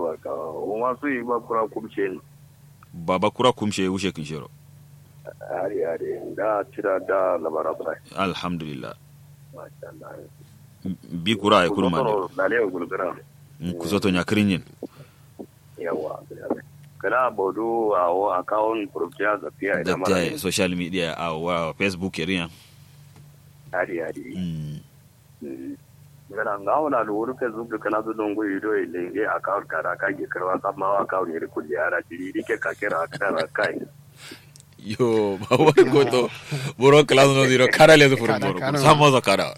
yawa ka wasu yi ba kura kumce ne baba kura kumshe wushe kin shiro hari hari da tira da labara bra alhamdulillah masha Allah bi kura ay kuru mande da lewa gulgura kusoto nya kirinyin yawa kana bodu a o account profiya da fiya da da ta mara social media a wa facebook iriya hari hari mm ngana ngawo na lu rufe zubu kana zu dongo ido ilenge account kara ka ge karwa kama account ne kulli ara tiri dike ka kira kara kai yo ba wani goto buro class no zero kara le furu Kara, buro kara. samo za kara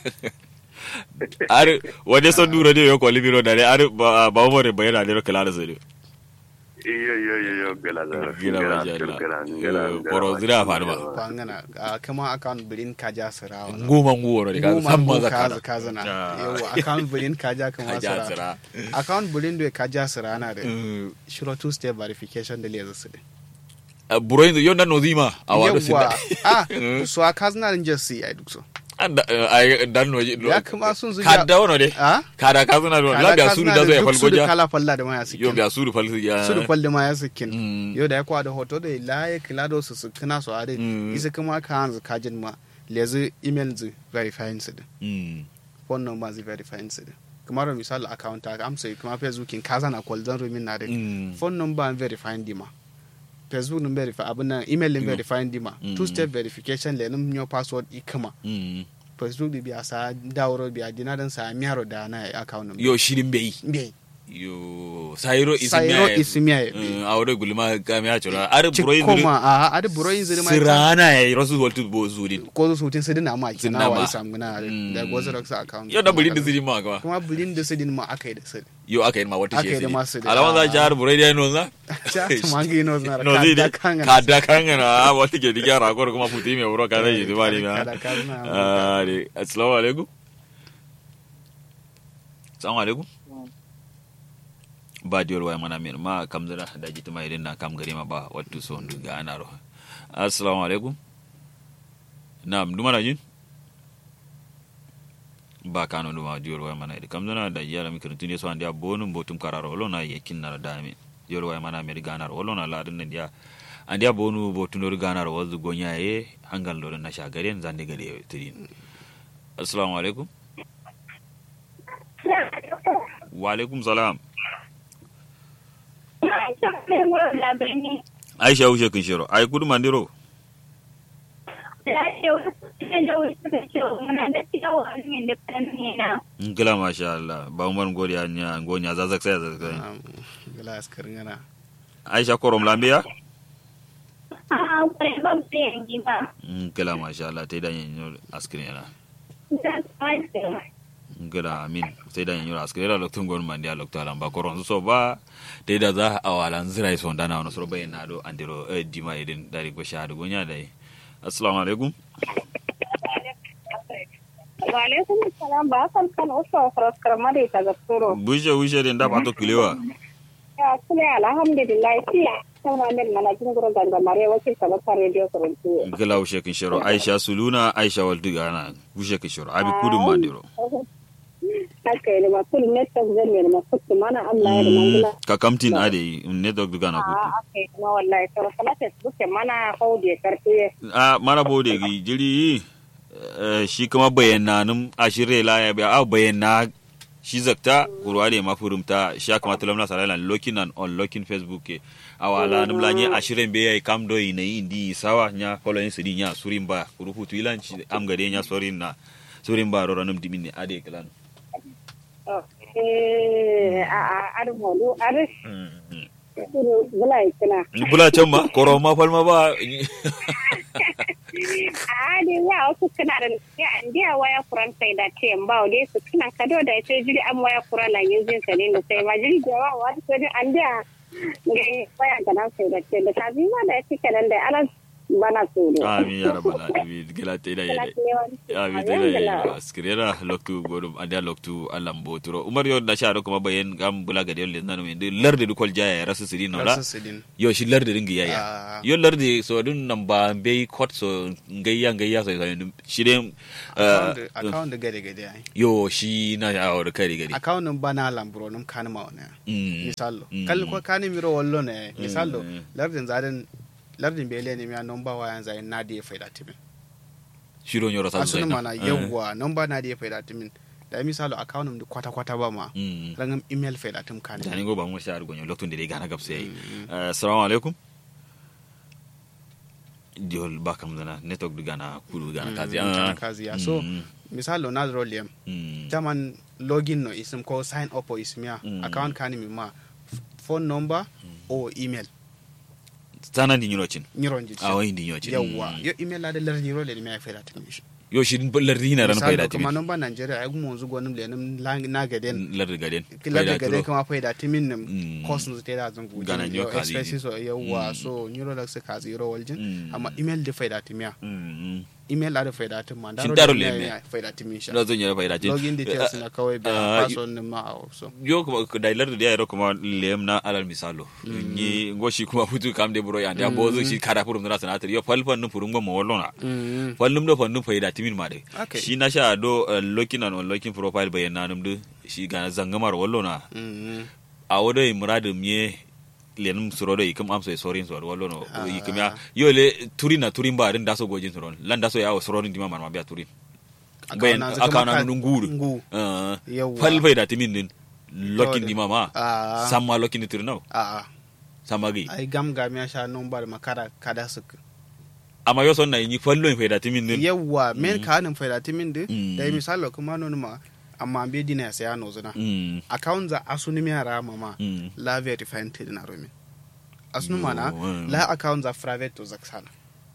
ar wade son duro ne yo ko libiro dare ar ba ba mo re bayana ne kala da zuri iyo iyo iyo iyo gela da Gela ba jalla. Eh, boro zira fa ba. kwangana a kama account bilin kaja sirawa nguma nguworo de ka samma za kara kaza na Ah. yawa account bilin kaja kama Kaja sira sira. account bilin da kaja sira na da Eh, shiro two step verification da leza su ah, buro yin yo nan no zima a wado yawa sin ah Eh. so a kazna din just see ai duk so anda ay dan no ya kama sun zuja kadda wono de ah kada ka zuna do la biya suru da zo ya falgoja kala falla da maya yo sikin biya suru falgoja ya su da falle ma ya sikin Mm. yau da ya kwa da hoto da laye kila da su su kina su ade Mm. isa kuma ka hanzu kajin ma lezi email zu verifying su din Mm. phone number zu verifying su din kamar misali account ta amsa kuma facebook in kaza na call zan rumin na da Mm. phone number and verifying dima facebook din verify abin nan email din Mm. verifying dima Mm. two step verification le nim your password ikama Mm. facebook di biya sa dawro biya dinadan sa miyaro da na account number yo shirin bai be yo sayiro sayro isimiya isimiya a wuri gulma kami ya cura ar buroyin cikoma a adi buroyin zuri ma sirana ya yi rasu waltu bo zurin ko su sutin sidin na ma Sidin kina na ma. wa isa muna Mm. da gozo da sa account yau da burin da zirin ma gaba kuma bulin da sidin ma aka yi da sidin yo aka yi ma wata Aka yi shi da masu da- alawan za ci har buroyi da yano za cha tumangi no zna no zai da da kan kada kangana a wata ke diga rakor kuma futi mai wuro ka zai yi zuba ne Kada ma kangana. Ah, ne. assalamu alaikum assalamu alaikum ba diyol waya mana min ma kam zira da jita mai irin na kam gari ma ba wattu so ndu ga ana ro assalamu alaikum na'am duma na jin ba kano duma diyol waya mana irin kam zira da yara mi kirtun so andia bonum botum kararo wolo na yekin na da mi diyol waya mana mi ganar wolo na la din dia andia bonu botun do ganar wazu gonya ye hangal do na shagaren zande gade tidin assalamu alaikum wa alaikum salam aisha wuce kun shiro ai kudu mandiro ngila masha Allah ba umar ngori anya ngonya zazak sai zazak glass karngana aisha korom lambiya ngila masha Allah tai da yin askrin yana ngila amin sai da yin askrin yana loktun gon mandi lokta lan ba koron so ba tai da za a walan zirai so dana wono so bayin na do andiro eh, dima idin dari go shahadu gonya dai assalamu alaikum Waalaikum salam ba san kan uso fros karamade ta gaskuro. bushe bushe din da ba to kilewa Ya kule alhamdulillah ti sauna men mana jinguro ganga mare wakil ta bakar radio kuruntu. ngila wuce kun shiro aisha suluna aisha waldu gana bushe kun shiro abi kudu mandiro Haka ne ma kul net ta zan ne ma kutu mana Allah ya da mangula. ka kamtin ade ne dog duga na kutu Ah okay ma wallahi to kala Facebook mana haude kartuye. a mara bode gi jiri eh, shi kuma bayanan ashire la ya biya a bayana shi zakta kurwa da ma furumta shi ya kamata lamna sarala looking and unlocking facebook ke awala num la nye ashiren be yai kam do ina indi sawa nya following sidi nya surin ba rufutu ilan shi am gade nya sorin na surin ba rora num dimini ade klan Eh a a ar molu ar suru bula ikina. bula can ma koro ma falma ba a ne ya wasu kana da ya ndiya waya kuran sai da ce ba o dai su kana kado da sai jiri an waya kuran la yin zin sane da sai ma jiri da wa wa sai an ndiya ga waya kana sai da ce da ta bi ma da yake kanan da ala bana tsoro amin ya rabbal alamin gila te da yede amin te da yede askirera loktu godum anda loktu alam boturo umar yo da sharo kuma bayen gam bula ga de nan men de larde du kol jaya rasu siri no la Rasu sidin. yo shi larde ringi yaya Ah. yo larde so dun nan ba be kot so ngayya ngayya so so shi dem Account da- account da gade gade ai yo shi na ya awar kai gari account nun bana lamburo num kan ma wona Mm. misallo Mm. kal ko kani miro wallo ne misallo Mm. lardin zaden lardin bele ne miya number wayan zai na da faida timin shiro nyoro sa asunu mana yawwa number na da faida timin da misalo account num kwata kwata ba ma mm rangam email faida tim kan tani go ba mu shar gonyo loktun de gana gabse yayi assalamu alaikum diol ba kam dana network du gana kulu gana kazi ah kazi ya so Mm. misalo na roliem Mm. taman login no isim ko sign up o ismiya Mm. account kani mi ma f- phone number o email tana di nyiro chin nyiron ji a wai di nyiro chin yawwa Mm. yo email la da lar nyiro le mi ay faida tim shi yo shi lar dina ran misalo faida kuma timi number nigeria ay gumo zu gonum le num na gaden lar gaden kila da faida gade turo. kama faida timin nim Mm. cost nu te da zan guji Gana nyo yo kazi expenses so yawwa Mm. so nyiro la se kazi yoro waljin Mm. amma email da faida timiya Mm. email la da faida tim ma Shin daro le le me? faida timin sha na zan yara faida tin login details na kawai Ah, da password nin ma a so yo kuma da lar da yaro kuma lem na alal misalo ni goshi kuma futu kam de bro ya da bozo shi kada furum na sanatar yo falfan nu furum go mo wallona Mm. fallum do fannu faida timin ma de Okay. shi na sha do uh, looking and unlocking profile bayan nanum de shi ga zangamar wallo na Mm. a wado yi muradum ye lenum suro do ikum amso e sorin so wallo no Ah. ikum ya yo le turin na turin ba din daso gojin soron lan daso ya o soron dima man ma biya turin bayan Akawuna zaka akana maka- nun nguru ngu. uh, Yawwa. fal faida timin din looking Dole. dima ma Ah. samma looking ni turin no a a samma gi ai gam gam ya sha number makara kada su amma yo son na yi fallo faida timin din yawwa men ka hanin faida timin din Mm. da misalo kuma non ma amma be dina ya saya no zuna mm account za asuni mi ara mama mm la verified te na romi asunu mana Yo, mm. la account za private to zaksana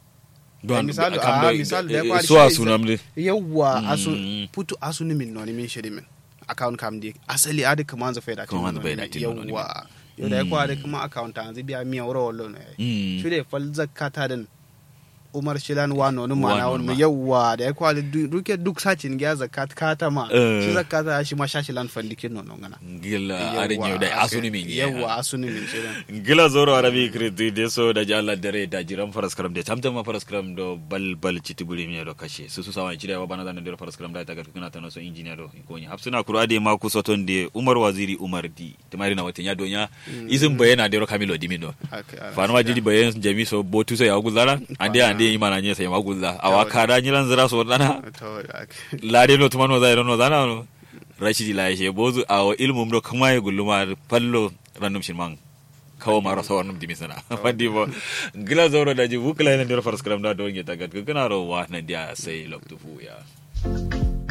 don misalo- kam ah, do- misalo da ya eh, kwari suwa shi- sunam de yawwa Mm. asu putu asuni min no ni min shiri min account kam di asali adi kuma za faida Kuma timin za faida timin no ni min. yawwa yau da ya kwari kuma account an zibiya miya wuro wallo ne mm shi da fal zakata din umar shilan wano ni Wano mana ma. wani yawwa da ya kwali du- duke duk sacin gya zakat kata ma Eh. shi zakata shi ma shashilan fandikin nono ngana gila arin yau da asuni min ya yawwa asuni min shirin gila zoro arabi kriti de so da jalla dare da jiran faras kram de tamtam ma faras kram do bal bal chiti buri mi do kashe su su sawan chida wa bana da ndero faras kram da ta kana ta no so engineer do ko ni hapsuna kuro ade ma ku soton de umar waziri umar di tamari na watan ya donya izin bayana de ro kamilo dimino fanu ma jidi bayan jami so botu so ya guzara ande ande imana nye sai ma guzza awa kada nyilan zira so dana lade no tumano da no dana no rashidi la she bozu awo ilmum do kama ya gulluma pallo random shin man kawo maro sawar num dimi sana fandi bo gila zoro da jibu kala ne der faras kram da do ngi tagat kana ro wa na dia sai loktu fu ya